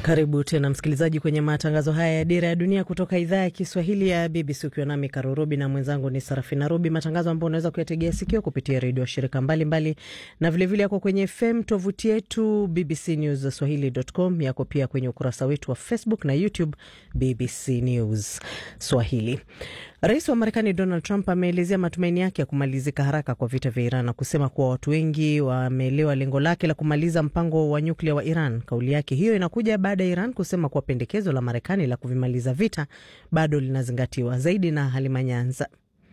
Karibu tena msikilizaji kwenye matangazo haya ya Dira ya Dunia kutoka idhaa ya Kiswahili ya BBC ukiwa nami Karurobi na mwenzangu ni Sarafina Robi, matangazo ambayo unaweza kuyategea sikio kupitia redio wa shirika mbalimbali mbali, na vilevile yako kwenye FM, tovuti yetu BBC News Swahili.com, yako pia kwenye ukurasa wetu wa Facebook na YouTube BBC News Swahili. Rais wa Marekani Donald Trump ameelezea matumaini yake ya kumalizika haraka kwa vita vya Iran na kusema kuwa watu wengi wameelewa lengo lake la kumaliza mpango wa nyuklia wa Iran. Kauli yake hiyo inakuja baada ya Iran kusema kuwa pendekezo la Marekani la kuvimaliza vita bado linazingatiwa. Zaidi na Halima Nyanza.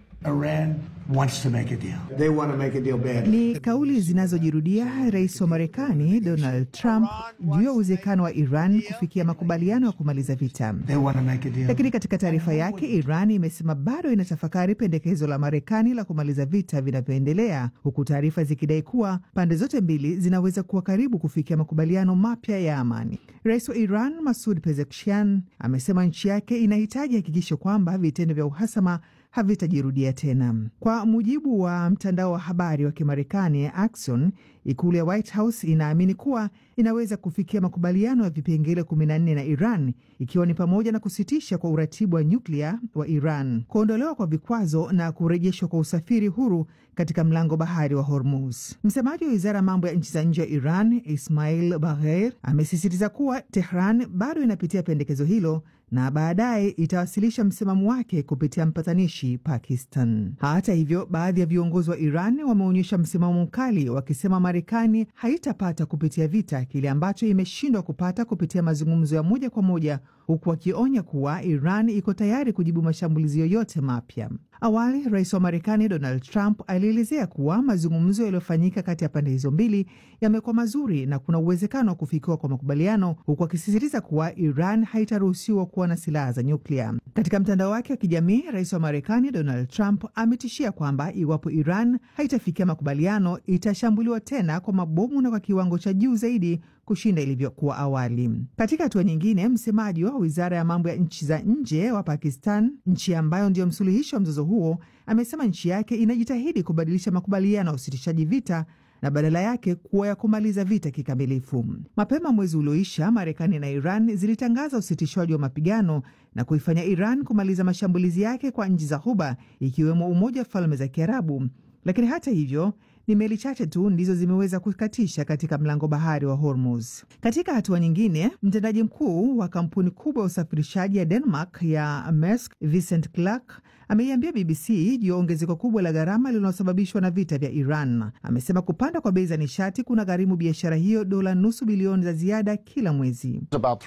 Iran wants to make a deal. They want to make a deal badly. Ni kauli zinazojirudia rais wa Marekani Donald Trump juu ya uwezekano wa Iran kufikia makubaliano ya kumaliza vita. They want to make a deal. Lakini katika taarifa yake, Iran imesema bado inatafakari pendekezo la Marekani la kumaliza vita vinavyoendelea, huku taarifa zikidai kuwa pande zote mbili zinaweza kuwa karibu kufikia makubaliano mapya ya amani. Rais wa Iran Masud Pezeshkian amesema nchi yake inahitaji hakikisho kwamba vitendo vya uhasama havitajirudia tena. Kwa mujibu wa mtandao wa habari wa Kimarekani Axios, ikulu ya White House inaamini kuwa inaweza kufikia makubaliano ya vipengele 14 na Iran, ikiwa ni pamoja na kusitisha kwa uratibu wa nyuklia wa Iran, kuondolewa kwa vikwazo na kurejeshwa kwa usafiri huru katika mlango bahari wa Hormuz. Msemaji wa wizara ya mambo ya nchi za nje wa Iran Ismail Bagher amesisitiza kuwa Tehran bado inapitia pendekezo hilo na baadaye itawasilisha msimamo wake kupitia mpatanishi Pakistan. Hata hivyo, baadhi ya viongozi wa Iran wameonyesha msimamo mkali, wakisema Marekani haitapata kupitia vita kile ambacho imeshindwa kupata kupitia mazungumzo ya moja kwa moja, huku wakionya kuwa Iran iko tayari kujibu mashambulizi yoyote mapya. Awali rais wa Marekani Donald Trump alielezea kuwa mazungumzo yaliyofanyika kati ya pande hizo mbili yamekuwa mazuri na kuna uwezekano wa kufikiwa kwa makubaliano, huku akisisitiza kuwa Iran haitaruhusiwa kuwa na silaha za nyuklia. Katika mtandao wake wa kijamii, rais wa Marekani Donald Trump ametishia kwamba iwapo Iran haitafikia makubaliano itashambuliwa tena kwa mabomu na kwa kiwango cha juu zaidi kushinda ilivyokuwa awali. Katika hatua nyingine, msemaji wa wizara ya mambo ya nchi za nje wa Pakistan, nchi ambayo ndiyo msuluhishi wa mzozo huo, amesema nchi yake inajitahidi kubadilisha makubaliano ya usitishaji vita na badala yake kuwa ya kumaliza vita kikamilifu. Mapema mwezi ulioisha, Marekani na Iran zilitangaza usitishwaji wa mapigano na kuifanya Iran kumaliza mashambulizi yake kwa nchi za Ghuba, ikiwemo Umoja wa Falme za Kiarabu. Lakini hata hivyo ni meli chache tu ndizo zimeweza kukatisha katika mlango bahari wa Hormuz. Katika hatua nyingine, mtendaji mkuu wa kampuni kubwa ya usafirishaji ya Denmark ya Maersk, Vincent Clerc ameiambia BBC juu ya ongezeko kubwa la gharama linalosababishwa na vita vya Iran. Amesema kupanda kwa bei za nishati kuna gharimu biashara hiyo dola nusu bilioni za ziada kila mwezi.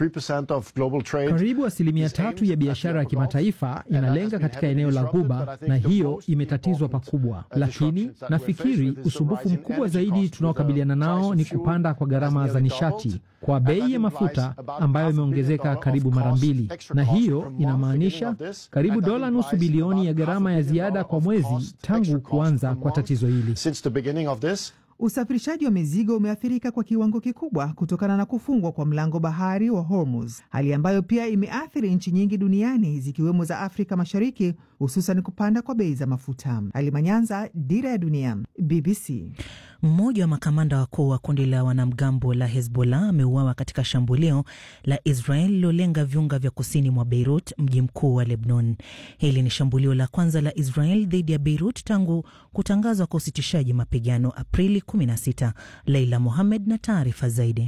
Karibu asilimia tatu ya biashara ya kimataifa inalenga katika eneo la Ghuba, na hiyo imetatizwa pakubwa, lakini nafikiri usumbufu mkubwa zaidi tunaokabiliana nao ni kupanda kwa gharama za nishati kwa bei ya mafuta ambayo imeongezeka karibu mara mbili, na hiyo inamaanisha karibu dola nusu bilioni ya gharama ya ziada kwa mwezi tangu kuanza kwa tatizo hili. Usafirishaji wa mizigo umeathirika kwa kiwango kikubwa kutokana na kufungwa kwa mlango bahari wa Hormuz, hali ambayo pia imeathiri nchi nyingi duniani zikiwemo za Afrika Mashariki, hususan kupanda kwa bei za mafuta. Alimanyanza, Dira ya Dunia, BBC. Mmoja wa makamanda wakuu wa kundi la wanamgambo la Hezbollah ameuawa katika shambulio la Israel lilolenga viunga vya kusini mwa Beirut, mji mkuu wa Lebanon. Hili ni shambulio la kwanza la Israel dhidi ya Beirut tangu kutangazwa kwa usitishaji mapigano Aprili 16. Leila Mohamed na taarifa zaidi.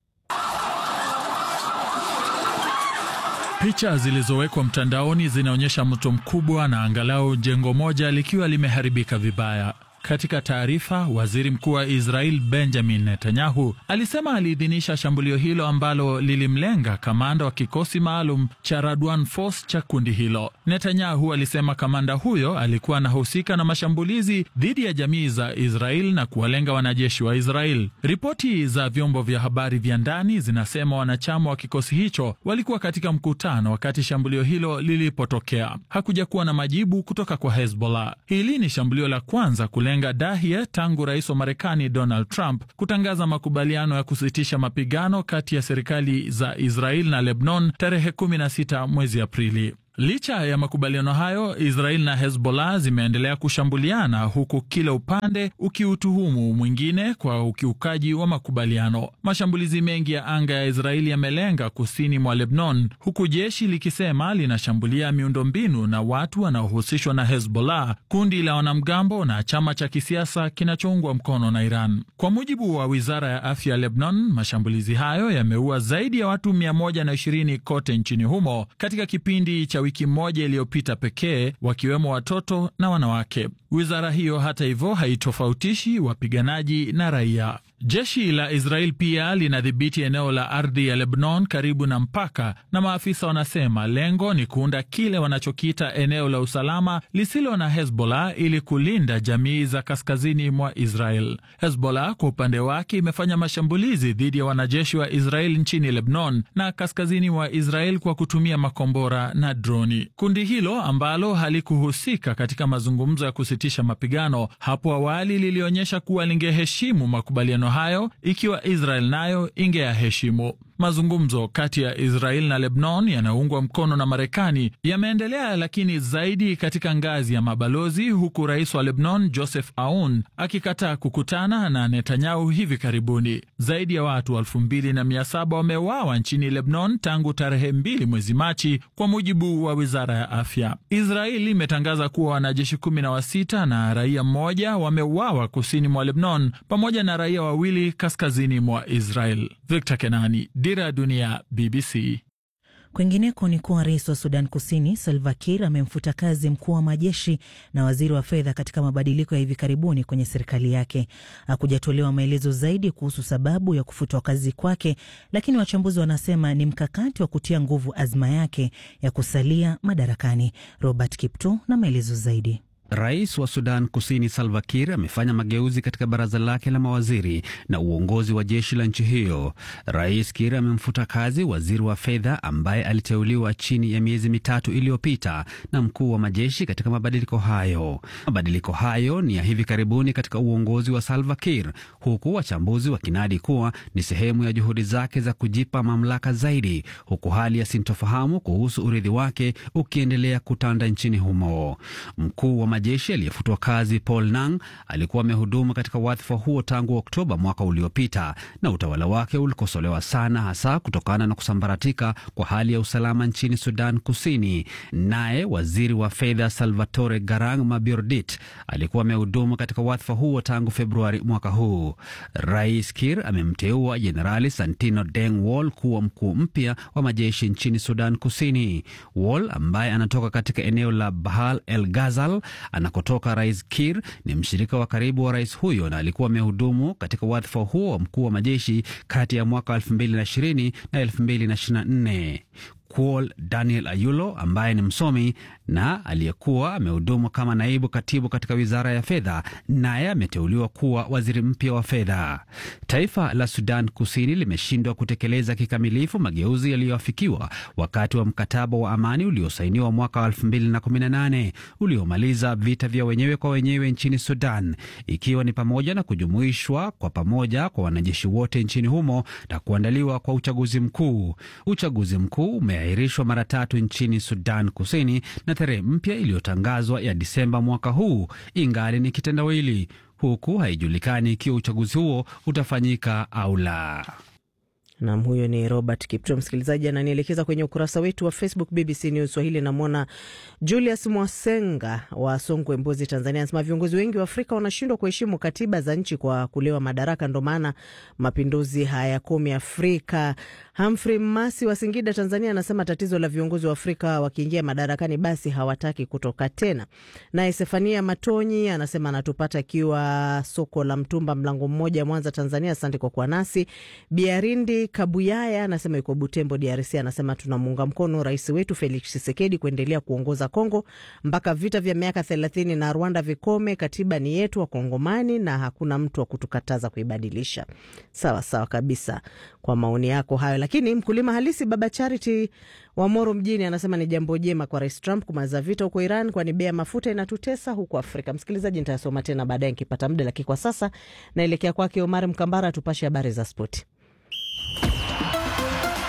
Picha zilizowekwa mtandaoni zinaonyesha moto mkubwa na angalau jengo moja likiwa limeharibika vibaya. Katika taarifa, waziri mkuu wa Israel Benjamin Netanyahu alisema aliidhinisha shambulio hilo ambalo lilimlenga kamanda wa kikosi maalum cha Radwan Force cha kundi hilo. Netanyahu alisema kamanda huyo alikuwa anahusika na mashambulizi dhidi ya jamii za Israel na kuwalenga wanajeshi wa Israel. Ripoti za vyombo vya habari vya ndani zinasema wanachama wa kikosi hicho walikuwa katika mkutano wakati shambulio hilo lilipotokea. Hakuja kuwa na majibu kutoka kwa Hezbollah. Hili ni shambulio la kwanza kule lenga Dahia tangu rais wa Marekani Donald Trump kutangaza makubaliano ya kusitisha mapigano kati ya serikali za Israel na Lebanon tarehe 16 mwezi Aprili. Licha ya makubaliano hayo, Israel na Hezbollah zimeendelea kushambuliana huku kila upande ukiutuhumu mwingine kwa ukiukaji wa makubaliano. Mashambulizi mengi ya anga ya Israeli yamelenga kusini mwa Lebanon, huku jeshi likisema linashambulia miundombinu na watu wanaohusishwa na Hezbollah, kundi la wanamgambo na chama cha kisiasa kinachoungwa mkono na Iran. Kwa mujibu wa wizara ya afya ya Lebanon, mashambulizi hayo yameua zaidi ya watu 120 kote nchini humo katika kipindi cha wiki moja iliyopita pekee, wakiwemo watoto na wanawake. Wizara hiyo hata hivyo haitofautishi wapiganaji na raia. Jeshi la Israel pia linadhibiti eneo la ardhi ya Lebanon karibu na mpaka, na maafisa wanasema lengo ni kuunda kile wanachokiita eneo la usalama lisilo na Hezbollah ili kulinda jamii za kaskazini mwa Israel. Hezbollah kwa upande wake imefanya mashambulizi dhidi ya wanajeshi wa Israel nchini Lebanon na kaskazini mwa Israel kwa kutumia makombora na droni. Kundi hilo ambalo halikuhusika katika mazungumzo ya kusitisha mapigano hapo awali lilionyesha kuwa lingeheshimu makubaliano hayo ikiwa Israel nayo ingeyaheshimu. Mazungumzo kati ya Israel na Lebanon yanayoungwa mkono na Marekani yameendelea, lakini zaidi katika ngazi ya mabalozi, huku rais wa Lebanon Joseph Aoun akikataa kukutana na Netanyahu hivi karibuni. Zaidi ya watu elfu mbili na mia saba wameuawa nchini Lebanon tangu tarehe mbili mwezi Machi, kwa mujibu wa wizara ya afya. Israel imetangaza kuwa wanajeshi kumi na wasita na raia mmoja wameuawa kusini mwa Lebanon, pamoja na raia wawili kaskazini mwa Israel. Victor Kenani, Dira ya Dunia, BBC. Kwingineko ni kuwa rais wa Sudan Kusini Salva Kiir amemfuta kazi mkuu wa majeshi na waziri wa fedha katika mabadiliko ya hivi karibuni kwenye serikali yake. Hakujatolewa maelezo zaidi kuhusu sababu ya kufutwa kazi kwake, lakini wachambuzi wanasema ni mkakati wa kutia nguvu azma yake ya kusalia madarakani. Robert Kipto na maelezo zaidi. Rais wa Sudan Kusini Salva Kiir amefanya mageuzi katika baraza lake la mawaziri na uongozi wa jeshi la nchi hiyo. Rais Kiir amemfuta kazi waziri wa fedha ambaye aliteuliwa chini ya miezi mitatu iliyopita na mkuu wa majeshi katika mabadiliko hayo. Mabadiliko hayo ni ya hivi karibuni katika uongozi wa Salva Kiir, huku wachambuzi wakinadi kuwa ni sehemu ya juhudi zake za kujipa mamlaka zaidi, huku hali ya sintofahamu kuhusu urithi wake ukiendelea kutanda nchini humo. Mkuu wa majeshi aliyefutwa kazi Paul Nang alikuwa amehudumu katika wadhifa huo tangu Oktoba mwaka uliopita, na utawala wake ulikosolewa sana, hasa kutokana na kusambaratika kwa hali ya usalama nchini Sudan Kusini. Naye waziri wa fedha Salvatore Garang Mabiordit alikuwa amehudumu katika wadhifa huo tangu Februari mwaka huu. Rais Kir amemteua Jenerali Santino Deng Wol kuwa mkuu mpya wa majeshi nchini Sudan Kusini. Wol ambaye anatoka katika eneo la Bahal el Ghazal anakotoka Rais Kir ni mshirika wa karibu wa rais huyo na alikuwa amehudumu katika wadhifa huo wa mkuu wa majeshi kati ya mwaka 2020 na 2024. Kuol Daniel Ayulo ambaye ni msomi na aliyekuwa amehudumu kama naibu katibu katika wizara ya fedha, naye ameteuliwa kuwa waziri mpya wa fedha. Taifa la Sudan Kusini limeshindwa kutekeleza kikamilifu mageuzi yaliyoafikiwa wakati wa mkataba wa amani uliosainiwa mwaka wa 2018 uliomaliza vita vya wenyewe kwa wenyewe nchini Sudan, ikiwa ni pamoja na kujumuishwa kwa pamoja kwa wanajeshi wote nchini humo na kuandaliwa kwa uchaguzi mkuu. Uchaguzi mkuu umeahirishwa mara tatu nchini Sudan Kusini na tarehe mpya iliyotangazwa ya Disemba mwaka huu ingali ni kitendawili, huku haijulikani ikiwa uchaguzi huo utafanyika au la. Nam, huyo ni Robert Kipto. Msikilizaji ananielekeza kwenye ukurasa wetu wa Facebook BBC News Swahili. Namwona Julius Mwasenga wa Songwe, Mbozi, Tanzania, anasema viongozi wengi wa Afrika wanashindwa kuheshimu katiba za nchi kwa kulewa madaraka, ndo maana mapinduzi hayakomi Afrika. Humphrey Masi wa Singida, Tanzania, anasema tatizo la viongozi wa Afrika wakiingia madarakani, basi hawataki kutoka tena. Naye Sefania Matonyi anasema anatupata akiwa soko la mtumba, mlango mmoja, Mwanza, Tanzania. Asante kwa kuwa nasi. Biarindi Kabuyaya anasema yuko Butembo, DRC. Anasema tunamuunga mkono rais wetu Felix Tshisekedi kuendelea kuongoza Kongo mpaka vita vya miaka thelathini na Rwanda vikome. Katiba ni yetu Wakongomani na hakuna mtu wa kutukataza kuibadilisha. Sawa sawa kabisa kwa maoni yako hayo. Lakini mkulima halisi Baba Charity wa Moro mjini anasema ni jambo jema kwa rais Trump kumaliza vita huko Iran, kwani bei ya mafuta inatutesa huko Afrika. Msikilizaji, nitayasoma tena baadaye nikipata muda, lakini kwa sasa naelekea kwake Omar Mkambara atupashe habari za spoti.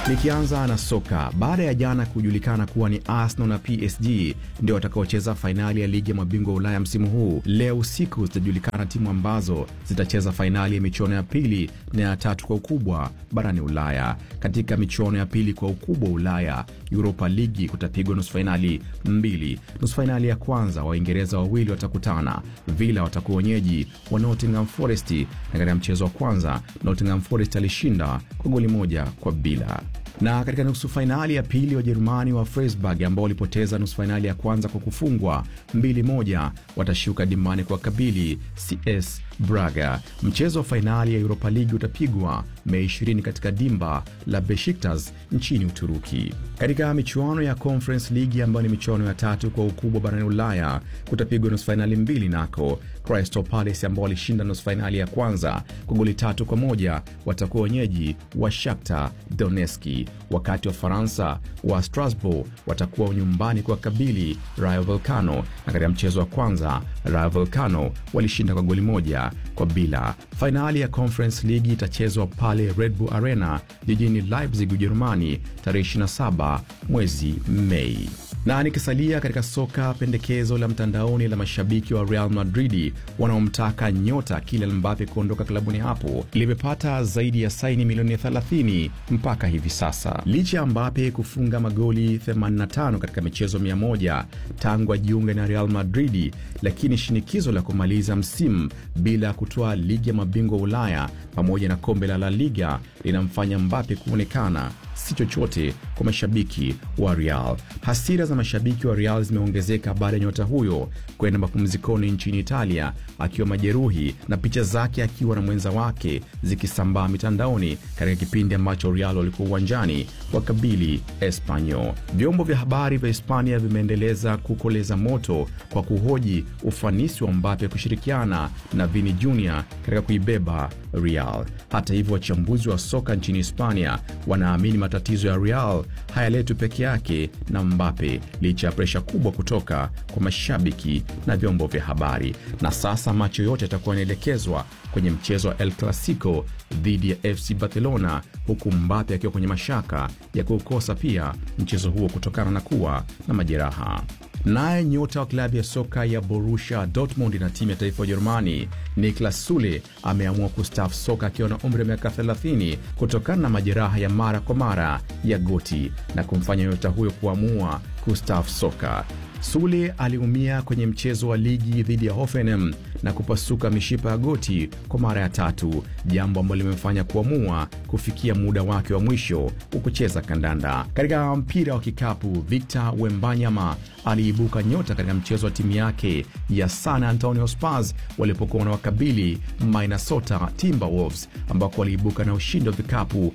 Nikianza na soka, baada ya jana kujulikana kuwa ni Arsenal na PSG ndio watakaocheza fainali ya ligi ya mabingwa wa Ulaya msimu huu, leo usiku zitajulikana timu ambazo zitacheza fainali ya michuano ya pili na ya tatu kwa ukubwa barani Ulaya. Katika michuano ya pili kwa ukubwa wa Ulaya, Europa Ligi, kutapigwa nusu fainali mbili. Nusu fainali ya kwanza, Waingereza wawili watakutana. Villa watakuwa wenyeji wa Nottingham Forest, na katika mchezo wa kwanza Nottingham Forest alishinda kwa goli moja kwa bila na katika nusu fainali ya pili Wajerumani wa Freiburg ambao walipoteza nusu fainali ya kwanza kwa kufungwa mbili moja watashuka dimbani kwa kabili CS Braga. Mchezo wa fainali ya Europa League utapigwa Mei 20 katika dimba la Besiktas nchini Uturuki. Katika michuano ya Conference League ambayo ni michuano ya tatu kwa ukubwa barani Ulaya kutapigwa nusu fainali mbili nako Crystal Palace ambao walishinda nusu fainali ya kwanza kwa goli tatu kwa moja watakuwa wenyeji wa Shakhtar Donetsk, wakati wa Faransa wa Strasbourg watakuwa nyumbani kwa kabili Rayo Vallecano, na katika mchezo wa kwanza Rayo Vallecano walishinda kwa goli moja kwa bila. Fainali ya Conference League itachezwa pale Red Bull Arena jijini Leipzig, Ujerumani tarehe 27 mwezi Mei. Na nikisalia katika soka, pendekezo la mtandaoni la mashabiki wa Real Madrid wanaomtaka nyota Kylian Mbappe kuondoka klabuni hapo limepata zaidi ya saini milioni 30 mpaka hivi sasa. Licha ya Mbappe kufunga magoli 85 katika michezo 100 tangu ajiunge na Real Madrid, lakini shinikizo la kumaliza msimu bila kutoa ligi ya mabingwa Ulaya pamoja na kombe la La Liga linamfanya Mbappe kuonekana si chochote kwa mashabiki wa Real. Hasira za mashabiki wa Real zimeongezeka baada ya nyota huyo kwenda mapumzikoni nchini Italia akiwa majeruhi na picha zake akiwa na mwenza wake zikisambaa mitandaoni katika kipindi ambacho Real walikuwa uwanjani wakabili Espanyol. Vyombo vya habari vya Hispania vimeendeleza kukoleza moto kwa kuhoji ufanisi wa Mbappe kushirikiana na Vini Jr katika kuibeba Real. Hata hivyo, wachambuzi wa soka nchini Hispania wanaamini matatizo ya Real hayaletwi peke yake na Mbappe licha ya presha kubwa kutoka kwa mashabiki na vyombo vya habari. Na sasa macho yote yatakuwa yanaelekezwa kwenye mchezo wa El Clasico dhidi ya FC Barcelona, huku Mbappe akiwa kwenye mashaka ya kuukosa pia mchezo huo kutokana na kuwa na majeraha. Naye nyota wa klabu ya soka ya Borussia Dortmund na timu ya taifa ya Ujerumani Niklas Sule ameamua kustaafu soka akiwa na umri wa miaka 30 kutokana na majeraha ya mara kwa mara ya goti na kumfanya nyota huyo kuamua kustaafu soka. Sule aliumia kwenye mchezo wa ligi dhidi ya Hoffenheim na kupasuka mishipa ya goti kwa mara ya tatu, jambo ambalo limemfanya kuamua kufikia muda wake wa mwisho wa kucheza kandanda. Katika mpira wa kikapu, Victor Wembanyama aliibuka nyota katika mchezo wa timu yake ya San Antonio Spurs walipokuwa na wakabili Minnesota Timberwolves, ambako waliibuka na ushindi wa vikapu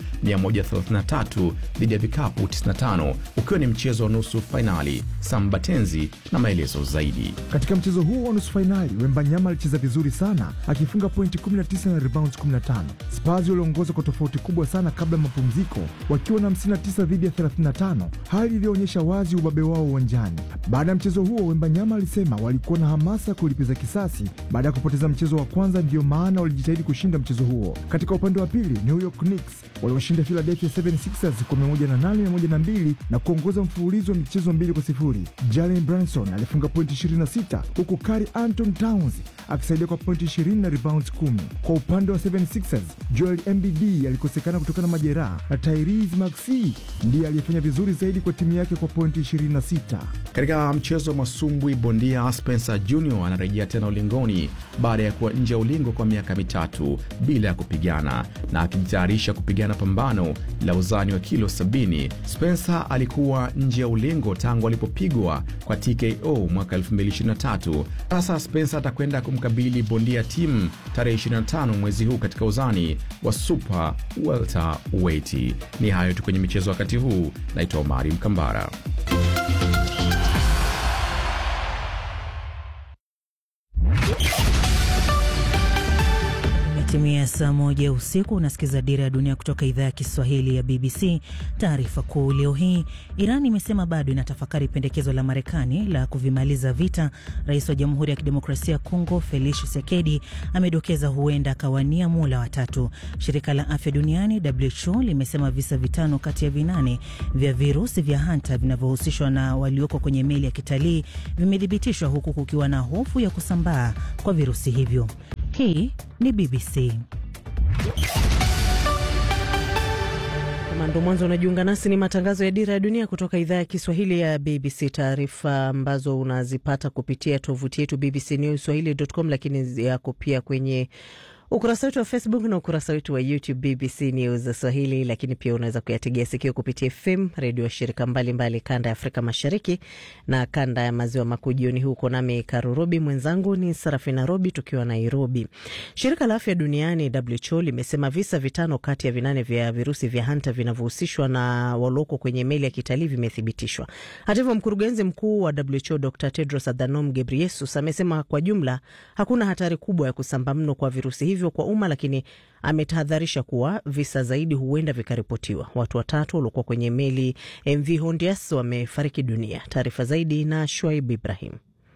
133 dhidi ya vikapu 95, ukiwa ni mchezo wa nusu fainali. Sambatenzi na maelezo zaidi. Katika mchezo huo wa nusu fainali, Wembanyama alicheza vizuri sana akifunga pointi 19 na rebounds 15. Spurs waliongoza kwa tofauti kubwa sana kabla ya mapumziko wakiwa na 59 dhidi ya 35, hali iliyoonyesha wazi ubabe wao uwanjani. Baada ya mchezo huo, Wembanyama alisema walikuwa na hamasa ya kulipiza kisasi baada ya kupoteza mchezo wa kwanza, ndiyo maana walijitahidi kushinda mchezo huo. Katika upande wa pili, New York Knicks waliwashinda Philadelphia 76ers kwa 108 102 na kuongoza mfululizo wa michezo mbili kwa sifuri. Jalen Brunson alifunga pointi 26 huku Karl Anthony Towns akisaidia kwa pointi 20 na rebounds 10. Kwa upande wa 76ers, Joel Embiid alikosekana kutokana na majeraha na Tyrese Maxey ndiye aliyefanya vizuri zaidi kwa timu yake kwa pointi 26. Katika mchezo wa masumbwi, bondia Spencer Junior anarejea tena ulingoni baada ya kuwa nje ya ulingo kwa miaka mitatu bila ya kupigana na akijitayarisha kupigana pambano la uzani wa kilo 70. Spencer alikuwa nje ya ulingo tangu alipopigwa kwa TKO mwaka 2023. Sasa Spencer atakwenda kumkabili bondia Tim tarehe 25 mwezi huu katika uzani wa super welterweight. Ni hayo tu kwenye michezo wakati huu. Naitwa Omari Mkambara. Imetimia Imetimia saa moja usiku. Unasikiza Dira ya Dunia kutoka idhaa ya Kiswahili ya BBC. Taarifa kuu leo hii, Iran imesema bado inatafakari pendekezo la Marekani la kuvimaliza vita. Rais wa Jamhuri ya Kidemokrasia ya Kongo Felix Tshisekedi amedokeza huenda akawania muhula watatu. Shirika la Afya Duniani WHO limesema visa vitano kati ya vinane vya virusi vya hanta vinavyohusishwa na walioko kwenye meli ya kitalii vimethibitishwa, huku kukiwa na hofu ya kusambaa kwa virusi hivyo. Hii ni BBC. Kama ndo mwanzo unajiunga nasi, ni matangazo ya Dira ya Dunia kutoka idhaa ya Kiswahili ya BBC. Taarifa ambazo unazipata kupitia tovuti yetu BBC News Swahili.com, lakini yako pia kwenye ukurasa wetu wa Facebook na ukurasa wetu wa YouTube BBC News Swahili, lakini pia unaweza kuyategea sikio kupitia FM redio ya shirika mbalimbali kanda ya Afrika Mashariki na kanda ya maziwa makuu. Jioni huko nami Karurobi, mwenzangu ni Sarafina Robi tukiwa Nairobi. Shirika la afya duniani WHO limesema visa vitano kati ya vinane vya virusi vya hanta vinavyohusishwa na waloko kwenye meli ya kitalii vimethibitishwa. Hata hivyo, mkurugenzi mkuu wa WHO Dr Tedros Adhanom Ghebreyesus amesema kwa jumla hakuna hatari kubwa ya kusamba mno kwa virusi hivyo kwa umma, lakini ametahadharisha kuwa visa zaidi huenda vikaripotiwa. Watu watatu waliokuwa kwenye meli MV Hondias wamefariki dunia. Taarifa zaidi na Shuaib Ibrahim.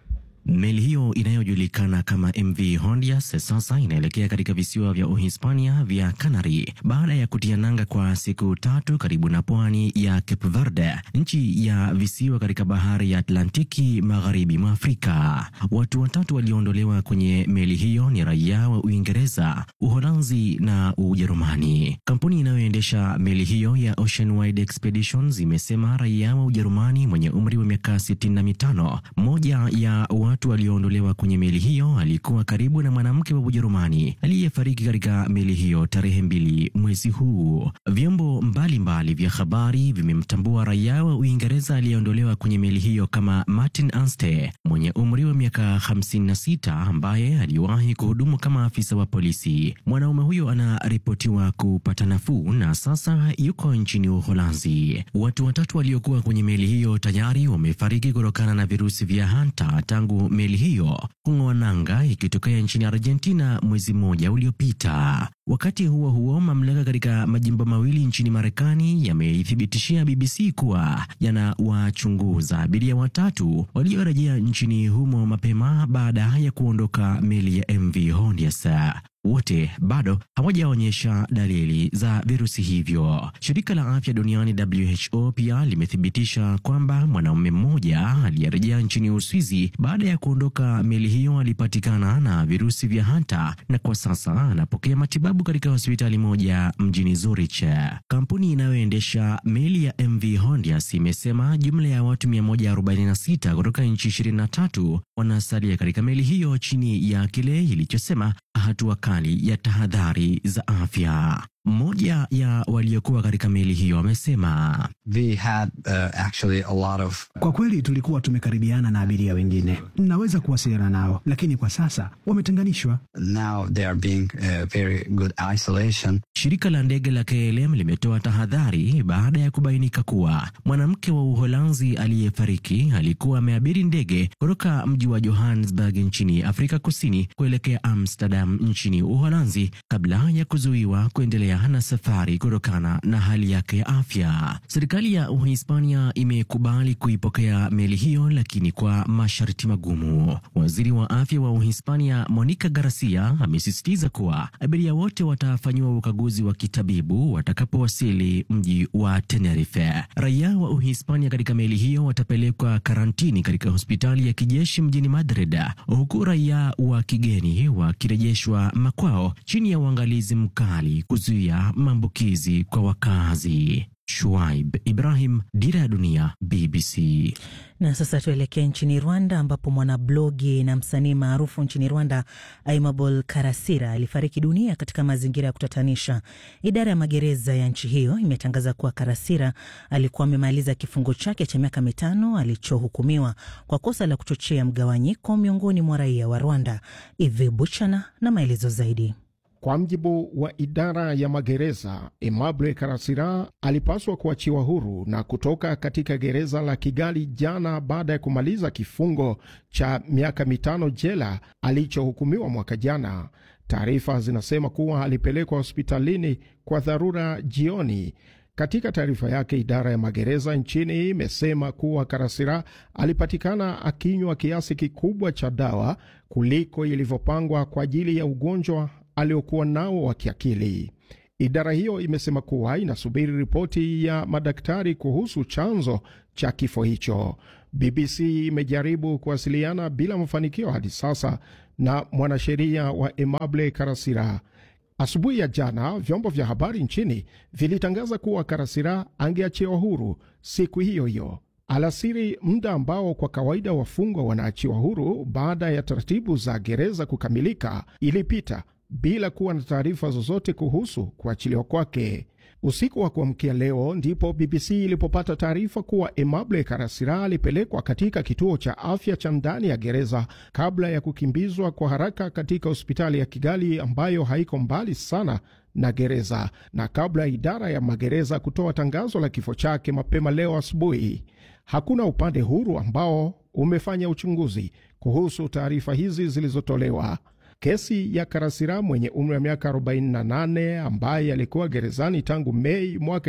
Meli hiyo inayojulikana kama MV Hondias sasa inaelekea katika visiwa vya Uhispania vya Canary baada ya kutia nanga kwa siku tatu karibu na pwani ya Cape Verde, nchi ya visiwa katika bahari ya Atlantiki magharibi mwa Afrika. Watu watatu walioondolewa kwenye meli hiyo ni raia wa Uingereza, Uholanzi na Ujerumani. Kampuni inayoendesha meli hiyo ya Ocean Wide Expeditions imesema raia wa Ujerumani mwenye umri wa miaka sitini na mitano, moja ya watu walioondolewa kwenye meli hiyo alikuwa karibu na mwanamke wa Ujerumani aliyefariki katika meli hiyo tarehe mbili mwezi huu. Vyombo mbalimbali vya habari vimemtambua raia wa Uingereza aliyeondolewa kwenye meli hiyo kama Martin Anstey mwenye umri wa miaka 56 ambaye aliwahi kuhudumu kama afisa wa polisi. Mwanaume huyo anaripotiwa kupata nafuu na sasa yuko nchini Uholanzi. Watu watatu waliokuwa kwenye meli hiyo tayari wamefariki kutokana na virusi vya hanta tangu meli hiyo kung'oa nanga ikitokea nchini Argentina mwezi mmoja uliopita. Wakati huo huo, mamlaka katika majimbo mawili nchini Marekani yameithibitishia BBC kuwa yanawachunguza abiria watatu waliorejea nchini humo mapema baada ya kuondoka meli ya MV Hondias. Wote bado hawajaonyesha dalili za virusi hivyo. Shirika la afya duniani WHO pia limethibitisha kwamba mwanaume mmoja aliyerejea nchini Uswizi baada ya kuondoka meli hiyo alipatikana na virusi vya hanta na kwa sasa anapokea matibabu katika hospitali moja mjini Zurich. Kampuni inayoendesha meli ya MV Hondias imesema jumla ya watu 146 kutoka nchi 23 wanasalia katika meli hiyo chini ya kile ilichosema hatua kali ya tahadhari za afya. Mmoja ya waliokuwa katika meli hiyo amesema uh, of... kwa kweli tulikuwa tumekaribiana na abiria wengine, mnaweza kuwasiliana nao, lakini kwa sasa wametenganishwa. Uh, shirika la ndege la KLM limetoa tahadhari baada ya kubainika kuwa mwanamke wa Uholanzi aliyefariki alikuwa ameabiri ndege kutoka mji wa Johannesburg nchini Afrika Kusini kuelekea Amsterdam nchini Uholanzi kabla ya kuzuiwa kuendelea na safari kutokana na hali yake ya afya. Serikali ya Uhispania imekubali kuipokea meli hiyo, lakini kwa masharti magumu. Waziri wa afya wa Uhispania Monica Garcia amesisitiza kuwa abiria wote watafanyiwa ukaguzi wa kitabibu watakapowasili mji wa Tenerife. Raia wa Uhispania katika meli hiyo watapelekwa karantini katika hospitali ya kijeshi mjini Madrid, huku raia wa kigeni wakirejeshwa makwao chini ya uangalizi mkali kuzuia maambukizi kwa wakazi. Shuaib Ibrahim, Dira ya Dunia, BBC. Na sasa tuelekee nchini Rwanda ambapo mwanablogi na msanii maarufu nchini Rwanda Aimable Karasira alifariki dunia katika mazingira ya kutatanisha. Idara ya magereza ya nchi hiyo imetangaza kuwa Karasira alikuwa amemaliza kifungo chake cha miaka mitano alichohukumiwa kwa kosa la kuchochea mgawanyiko miongoni mwa raia wa Rwanda. Ive Buchana na maelezo zaidi. Kwa mjibu wa idara ya magereza, Aimable Karasira alipaswa kuachiwa huru na kutoka katika gereza la Kigali jana baada ya kumaliza kifungo cha miaka mitano jela alichohukumiwa mwaka jana. Taarifa zinasema kuwa alipelekwa hospitalini kwa dharura jioni. Katika taarifa yake, idara ya magereza nchini imesema kuwa Karasira alipatikana akinywa kiasi kikubwa cha dawa kuliko ilivyopangwa kwa ajili ya ugonjwa aliokuwa nao wa kiakili. Idara hiyo imesema kuwa inasubiri ripoti ya madaktari kuhusu chanzo cha kifo hicho. BBC imejaribu kuwasiliana bila mafanikio hadi sasa na mwanasheria wa Emable Karasira. Asubuhi ya jana vyombo vya habari nchini vilitangaza kuwa Karasira angeachiwa huru siku hiyo hiyo alasiri, muda ambao kwa kawaida wafungwa wanaachiwa huru baada ya taratibu za gereza kukamilika, ilipita bila kuwa na taarifa zozote kuhusu kuachiliwa kwake. Usiku wa kuamkia leo ndipo BBC ilipopata taarifa kuwa Emable Karasira alipelekwa katika kituo cha afya cha ndani ya gereza kabla ya kukimbizwa kwa haraka katika hospitali ya Kigali ambayo haiko mbali sana na gereza, na kabla ya idara ya magereza kutoa tangazo la kifo chake mapema leo asubuhi. Hakuna upande huru ambao umefanya uchunguzi kuhusu taarifa hizi zilizotolewa. Kesi ya Karasira mwenye umri wa miaka 48 ambaye alikuwa gerezani tangu Mei mwaka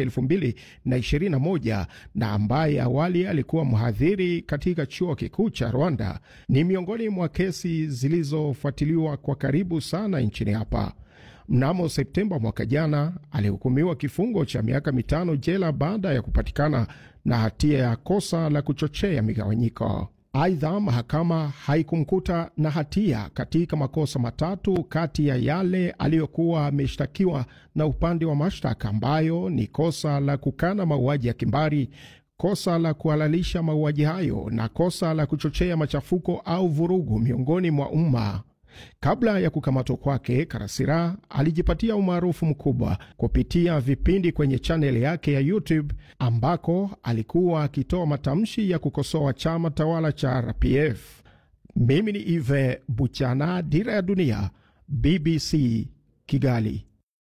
2021 na ambaye awali alikuwa mhadhiri katika chuo kikuu cha Rwanda ni miongoni mwa kesi zilizofuatiliwa kwa karibu sana nchini hapa. Mnamo Septemba mwaka jana alihukumiwa kifungo cha miaka mitano jela baada ya kupatikana na hatia ya kosa la kuchochea migawanyiko. Aidha, mahakama haikumkuta na hatia katika makosa matatu kati ya yale aliyokuwa ameshtakiwa na upande wa mashtaka, ambayo ni kosa la kukana mauaji ya kimbari, kosa la kuhalalisha mauaji hayo na kosa la kuchochea machafuko au vurugu miongoni mwa umma. Kabla ya kukamatwa kwake, Karasira alijipatia umaarufu mkubwa kupitia vipindi kwenye chaneli yake ya YouTube ambako alikuwa akitoa matamshi ya kukosoa chama tawala cha RPF. Mimi ni Ive Buchana, Dira ya Dunia, BBC Kigali.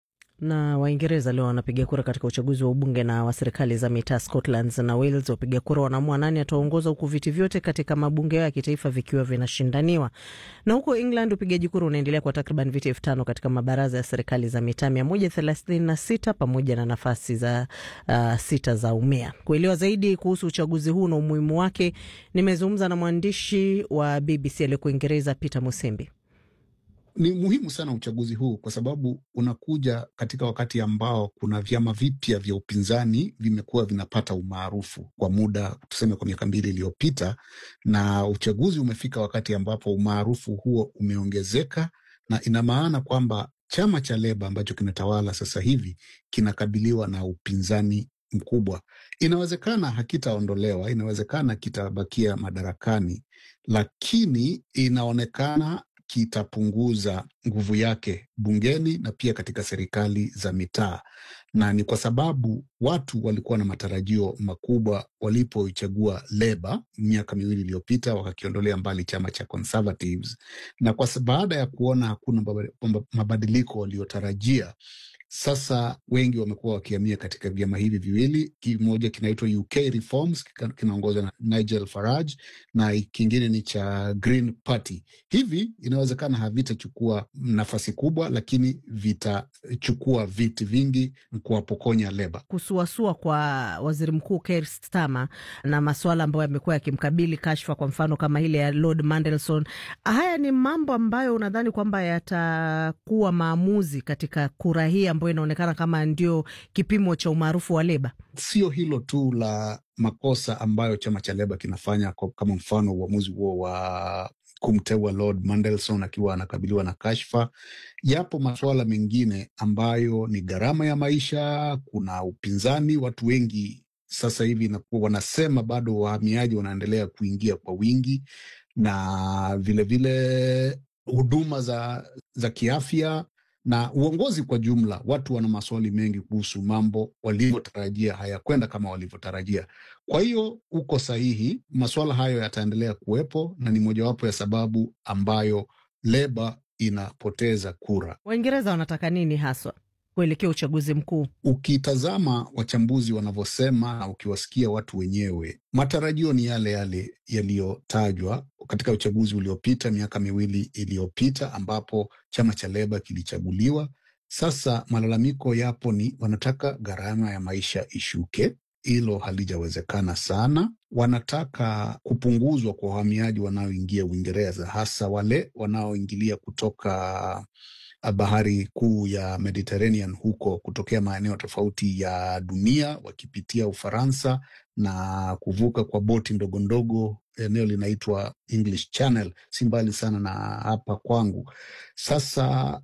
Na Waingereza leo wanapiga kura katika uchaguzi wa ubunge na wa serikali za mitaa Scotland na Wales. Wapiga kura wanaamua nani ataongoza, huku viti vyote katika mabunge yao ya kitaifa vikiwa vinashindaniwa. Na huko England upigaji kura unaendelea kwa takriban viti elfu tano katika mabaraza ya serikali za mitaa mia moja thelathini na sita pamoja na nafasi za uh, sita za umea. Kuelewa zaidi kuhusu uchaguzi huu na umuhimu wake, nimezungumza na mwandishi wa BBC aliyeko Uingereza Peter Musembi. Ni muhimu sana uchaguzi huu kwa sababu unakuja katika wakati ambao kuna vyama vipya vya upinzani vimekuwa vinapata umaarufu kwa muda, tuseme kwa miaka mbili iliyopita, na uchaguzi umefika wakati ambapo umaarufu huo umeongezeka, na ina maana kwamba chama cha Leba ambacho kinatawala sasa hivi kinakabiliwa na upinzani mkubwa. Inawezekana hakitaondolewa, inawezekana kitabakia madarakani, lakini inaonekana kitapunguza nguvu yake bungeni na pia katika serikali za mitaa, na ni kwa sababu watu walikuwa na matarajio makubwa walipoichagua Leba miaka miwili iliyopita, wakakiondolea mbali chama cha Conservatives, na kwa baada ya kuona hakuna mabadiliko waliotarajia sasa wengi wamekuwa wakihamia katika vyama hivi viwili. Kimoja kinaitwa UK Reforms, kinaongozwa na Nigel Farage na kingine ni cha Green Party. Hivi inawezekana havitachukua nafasi kubwa, lakini vitachukua viti vingi kuwapokonya Leba. Kusuasua kwa waziri mkuu Keir Starmer na masuala ambayo yamekuwa yakimkabili, kashfa kwa mfano kama ile ya Lord Mandelson, haya ni mambo ambayo unadhani kwamba yatakuwa maamuzi katika kura hii ambayo inaonekana kama ndio kipimo cha umaarufu wa Leba. Sio hilo tu la makosa ambayo chama cha Leba kinafanya, kama mfano uamuzi huo wa kumteua Lord Mandelson akiwa anakabiliwa na kashfa. Yapo masuala mengine ambayo ni gharama ya maisha, kuna upinzani. Watu wengi sasa hivi inakuwa wanasema bado wahamiaji wanaendelea kuingia kwa wingi, na vilevile huduma za, za kiafya na uongozi kwa jumla. Watu wana maswali mengi kuhusu mambo walivyotarajia hayakwenda kama walivyotarajia. Kwa hiyo uko sahihi, masuala hayo yataendelea kuwepo na ni mojawapo ya sababu ambayo Leba inapoteza kura. Waingereza wanataka nini haswa kuelekea uchaguzi mkuu? Ukitazama wachambuzi wanavyosema na ukiwasikia watu wenyewe, matarajio ni yale yale yaliyotajwa. katika uchaguzi uliopita miaka miwili iliyopita, ambapo chama cha Leba kilichaguliwa. Sasa malalamiko yapo ni wanataka gharama ya maisha ishuke. Hilo halijawezekana sana. Wanataka kupunguzwa kwa wahamiaji wanaoingia Uingereza, hasa wale wanaoingilia kutoka bahari kuu ya Mediterranean huko kutokea maeneo tofauti ya dunia wakipitia Ufaransa na kuvuka kwa boti ndogo ndogo. Eneo linaitwa English Channel, si mbali sana na hapa kwangu. Sasa